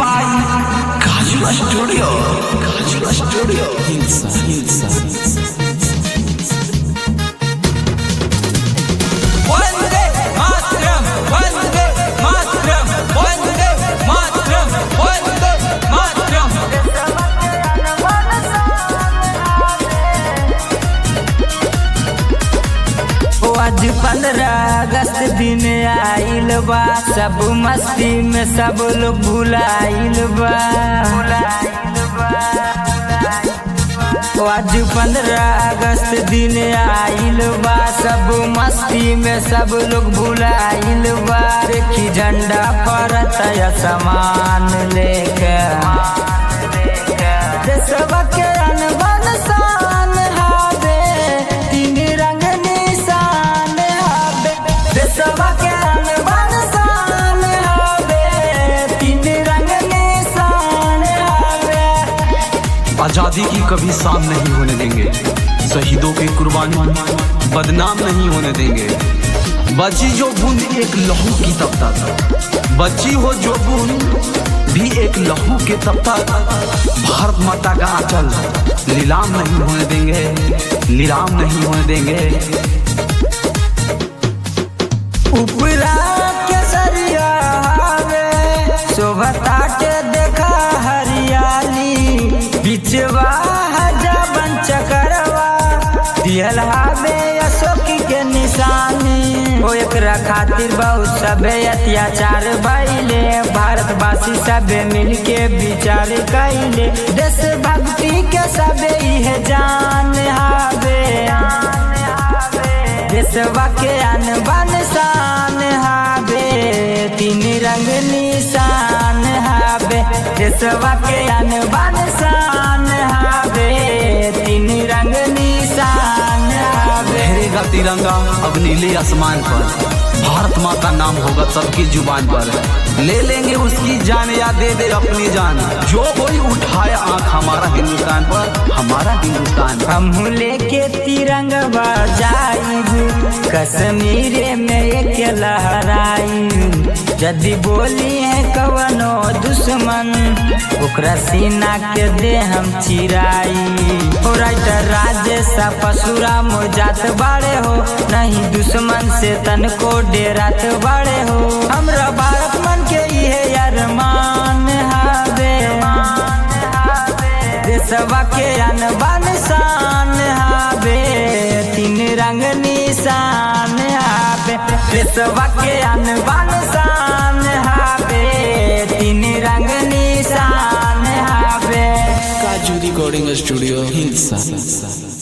by Kajula Studio. Kajula Studio. Hilsa, Hilsa. वंदे मातरम वंदे मातरम वंदे मातरम वंदे मातरम ओ आज पंद्रह अगस्त दिन आइल बा सब मस्ती में सब लोग भुलाइल बा ओ आज पंद्रह अगस्त दिन आइल बा सब मस्ती में सब लोग भुलाइल बा देखी झंडा फरत समान लेके देशवा के अनबन शान हावे तीन रंग निशान हावे देशवा के अनबन शान हावे तीन रंग निशान हावे आजादी की कभी शाम नहीं होने देंगे शहीदों की कुर्बानी बदनाम नहीं होने देंगे बची जो बूंद एक लहू की तपता था बची हो जो बूंद भी एक लहू के तपता भारत माता का आंचल नीलाम नहीं होने देंगे नीलाम नहीं होने देंगे उपरा के सरिया हावे शोभता के देखा हरियाली बिचवा हजाबन चकरवा दिहल हावे अशोक के निशानी ओ एकरा खातिर बहुत सबे अत्याचार भइले भारतवासी सबे मिलके विचार कैले देश भक्ति के सबे इहे जान हावे देशवा के अनबन शान हावे तीन रंग निशान हावे देशवा के अनबन शान हावे तीन रंग निशान हावे लहरेगा तिरंगा अब नीले आसमान पर भारत माँ का नाम होगा सबकी जुबान पर ले लेंगे उसकी जान या दे दे अपनी जान जो कोई उठाए आंख हमारा हिंदुस्तान पर हमारा हिंदुस्तान हम लेके तिरंगा बजाइब कश्मीर में एक लहराई यदि बोली है कवनो दुश्मन ओकरा सीना के दे हम चिराई हो राइटर राजेश पशुराम जात बाड़े हो नहीं दुश्मन से तन को डेरात बाड़े हो हमरा भारत मन के इहे अरमान हावे देशवा के अनबन शान हावे तीन रंग निशान हावे देशवा के अनबन शान हावे तीन रंग निशान हावे Kaju Recording Studio Hilsa.